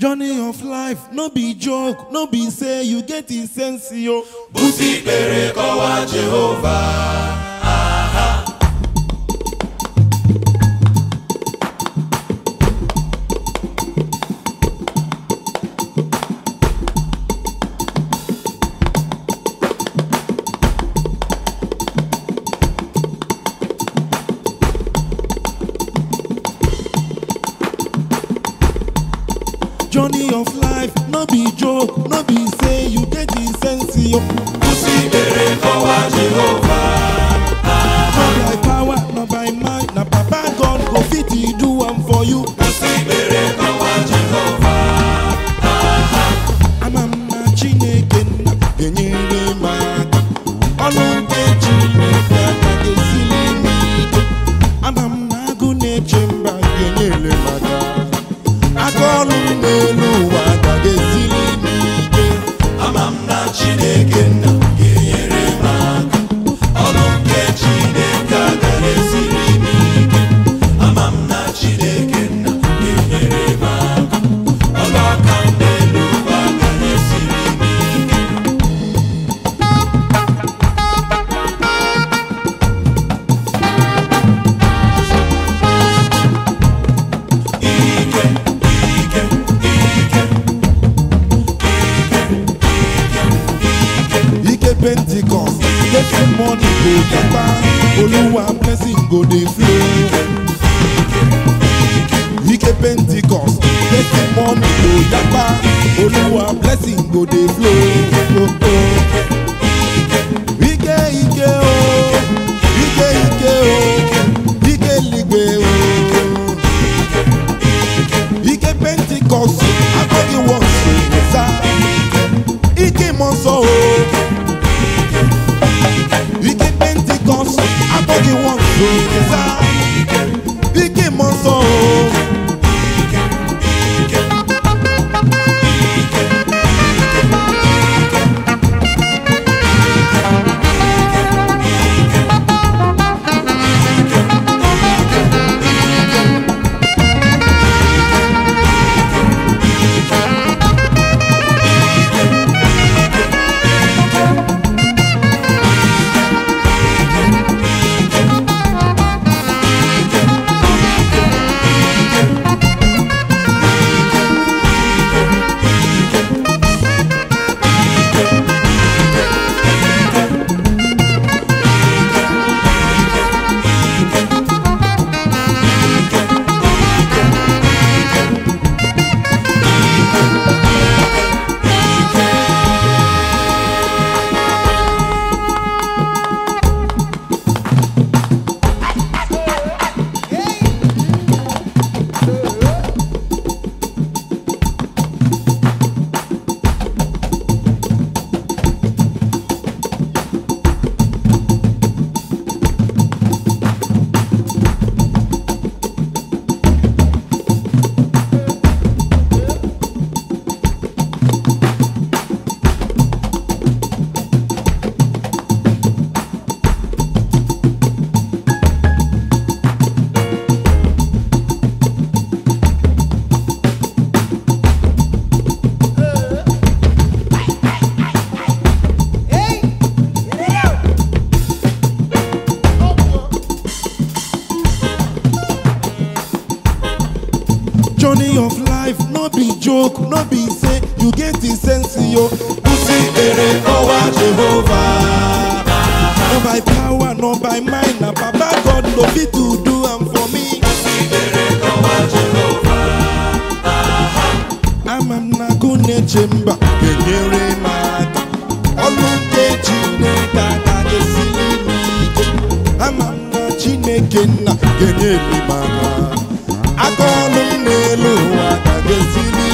Journey of life, no be joke, no be say you get in sense, yo. busi ikpere kọwa jehova Journey of life, no be joke, no be say you get in sense, yo. busi ikpere kọwa jehova Not by power, not by might, na Papa God go fit to do am for you. busi ikpere kọwa jehova Ama m na Chineke nna ga-enyere m aka. Ọnụ nke Chineke aka ga-esiri m ike. Ama m na agụ na-eche mba ga-enyere m aka. Aka ọrụ m n'elu ụwa aka ga-esiri m ike. ama m na chineke nna ga-enyere m aka ọrụ nke chineke agaghị esiri m ike ama m na chineke nna ga-enyere m aka ọrụ aka m n'elu ụwa agaghị esiri m ike ike ike ike Ike Pentecost, testimony go japa. Oluwa blessing go dey flow. Ike Pentecost, testimony go japa. Oluwa blessing go dey flow. Oh, oh. Ike ike o, ike ike o, ike ligbe o. Ike Pentecost, akọghị wọnsụ sa. Ike mmụọ nsọ o. Ike Pentecost, akọghị wọnsụ sa. Ike mmụọ nsọ o. Journey of life, no be joke, no be say you get the sense, yo. busi ikpere kọwa jehova No by power, no by mind, na Papa God no fit to do am for me. ikpere kọwa jehova Ama m na agụ na-eche mba ga-enyere m aka. Ọlụ nke Chineke aka ga-esiri m ike. Ama m na Chineke nna ga-enyere m aka. Aka ọlụ m n'elu ụwa aka ga-esiri